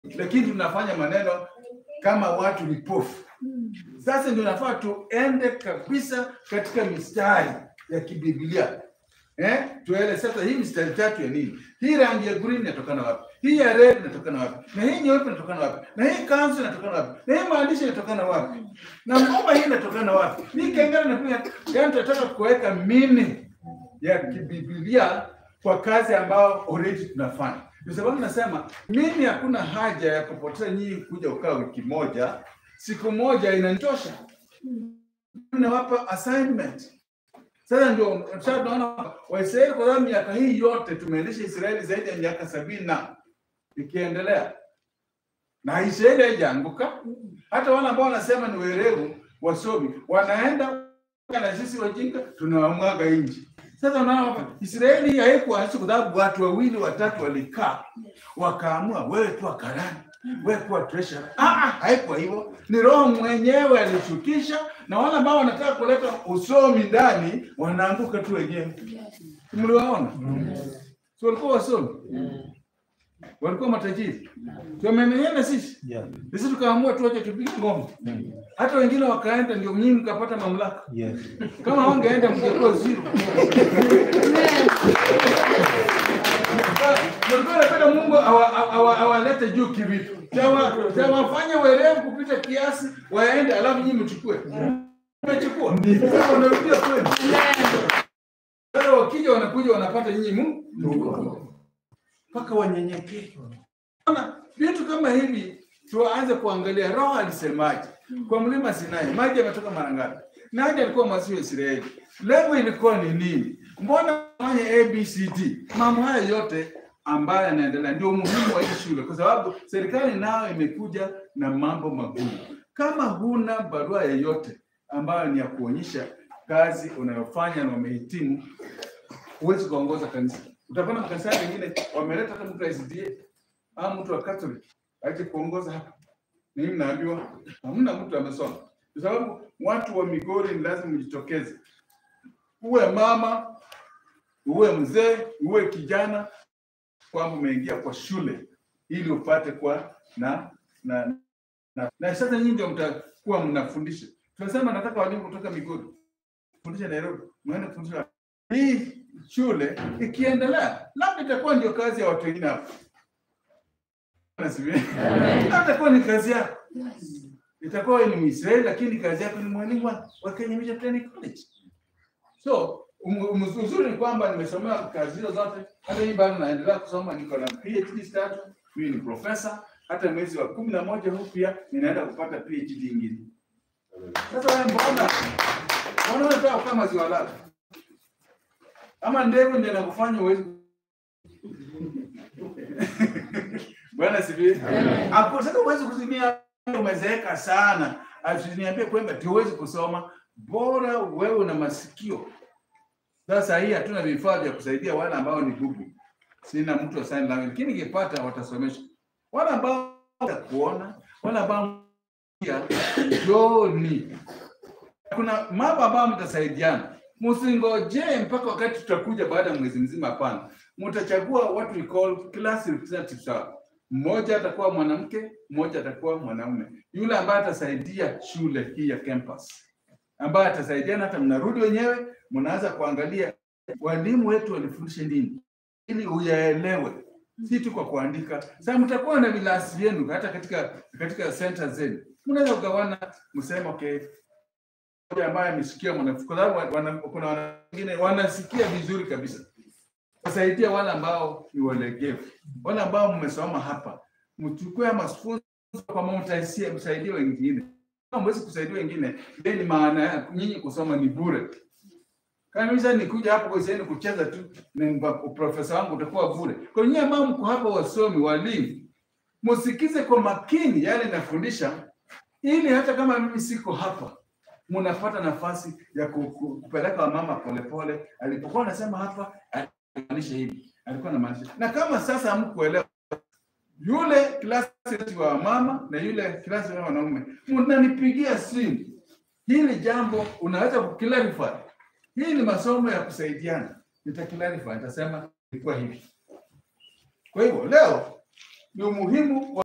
lakini tunafanya maneno kama watu vipofu. Sasa ndio nafaa tuende kabisa katika mistari ya kibiblia eh? Tuele sasa hii mistari tatu ya nini? Hii rangi ya green inatokana wapi? Hii ya red inatokana wapi? Na hii nyeupe inatokana wapi? Na hii kanzu inatokana wapi? Na hii maandishi inatokana wapi? Na ngoma hii inatokana wapi? Hii kengele na pia, yani tunataka kuweka meaning ya kibiblia kwa kazi ambayo already tunafanya. Ndio sababu nasema mimi hakuna haja ya kupoteza nyinyi kuja ukaa wiki moja, siku moja inanitosha. Nawapa assignment. Sasa ndio sasa tunaona Waisraeli kwa sababu miaka hii yote tumeendesha Israeli zaidi ya miaka sabini na ikiendelea, na Israeli haijaanguka. Hata wale ambao wanasema ni werevu wasomi wanaenda na sisi wajinga tunawamwaga nje. Sasa unaona hapa Israeli haikuanzishwa kwa sababu watu wawili watatu walikaa wakaamua, wewe kuwa karani, wewe kuwa treasurer. Ah, ah, haikuwa hivyo. Ni Roho mwenyewe alishukisha, na wale ambao wanataka kuleta usomi ndani wanaanguka tu wenyewe. Mliwaona? Si walikuwa wasomi, walikuwa matajiri, tumemenyana sisi Yeah. sisi tukaamua tuache tupige ngoma, hata wengine wakaenda, ndio nyinyi mkapata mamlaka. Yes. Kama wangeenda mngekuwa zero. Nilikuwa napenda Mungu awa- awa- awa- awalete juu kivitu, Tawa- tawafanye werevu kupita kiasi, waende, alafu nyinyi mchukue. Mmechukua sasa, wanarudia kwenu. Sasa wakija wanakuja wanapata nyinyi Mungu mpaka wanyenyekee. Ona, vitu kama hivi tuanze kuangalia roho alisemaje kwa mlima Sinai, maji yametoka mara ngapi? Nani alikuwa mwasi wa Israeli? Lengo ilikuwa ni nini? Mbona fanye ABCD? Mambo haya yote ambayo yanaendelea ndio umuhimu wa hii shule, kwa sababu serikali nayo imekuja na mambo magumu. Kama huna barua yoyote ambayo ni ya kuonyesha kazi unayofanya na umehitimu, huwezi kuongoza kanisa. Utakuwa na makanisa mengine wameleta hata mtu wa SDA au mtu wa Catholic aje kuongoza hapa. Mimi naambiwa hamna mtu amesoma, kwa sababu watu wa Migori ni lazima mjitokeze, uwe mama, uwe mzee, uwe kijana, kwamba umeingia kwa shule ili upate kwa na na na, na sasa nyinyi ndio mtakuwa mnafundisha. Tunasema nataka walimu kutoka Migori fundisha Nairobi, mwende kufundisha hii shule ikiendelea, labda itakuwa ndio kazi ya watu wengine hapa. Nasikia? Labda itakuwa ni kazi yako, itakuwa wewe ni Mwisraeli, lakini kazi yako ni mwalimu wa, wa Kenya Mission Training College. So um- um- uzuri ni kwamba nimesomea kazi hizo zote, hata hii bado naendelea kusoma, niko na PhD status, mimi ni profesa. Hata mwezi wa kumi na moja huu pia ninaenda kupata PhD ingine. Sasa wewe mbona mbona unataka kukaa maziwa lako? Ama ndevu ndio inakufanya uwezi Bwana sifiwe. Hapo sasa uwezi kuzimia umezeeka sana. Asiniambie kwamba tuwezi kusoma. Bora wewe una masikio. Sasa hii hatuna vifaa vya kusaidia wale ambao ni bubu. Sina mtu wa sign language. Lakini nikipata watasomesha. Wale ambao watakuona, wale ambao pia joni. Kuna mambo ambayo mtasaidiana. Msingojee mpaka wakati tutakuja baada ya mwezi mzima, hapana. Mtachagua what we call class representatives sawa. Mmoja atakuwa mwanamke, mmoja atakuwa mwanaume. Yule ambaye atasaidia shule hii ya campus, ambaye atasaidiana, hata mnarudi wenyewe, mnaanza kuangalia walimu wetu walifundisha nini, ili uyaelewe, si tu kwa kuandika. Sasa mtakuwa na vilasi vyenu hata katika katika center zenu, mnaweza kugawana, mseme okay, mmoja ambaye amesikia mwanafunzi, kwa sababu wana- kuna wana- wengine wanasikia vizuri kabisa wasaidia wale ambao ni walegevu, wale ambao mmesoma hapa, mchukue mafunzo kama mtaisia msaidie wengine. Kama mwezi kusaidia wengine, then ni maana ya nyinyi kusoma ni bure. Kama mimi sasa nikuja hapo kwa sasa kucheza tu, na profesa wangu utakuwa bure. Kwa nyinyi ambao mko hapa, wasomi, walimu, msikize kwa makini yale nafundisha, ili hata kama mimi siko hapa mnapata nafasi ya ku- ku- kupeleka wamama polepole. Alipokuwa anasema hapa maanisha hivi, alikuwa anamaanisha. Na kama sasa hamkuelewa, yule klasi wa mama na yule klasi wa wanaume, mnanipigia simu, hili jambo unaweza kuklarify. Hii ni masomo ya kusaidiana, nitaklarify, nitasema ilikuwa hivi. Kwa hivyo leo ni umuhimu wa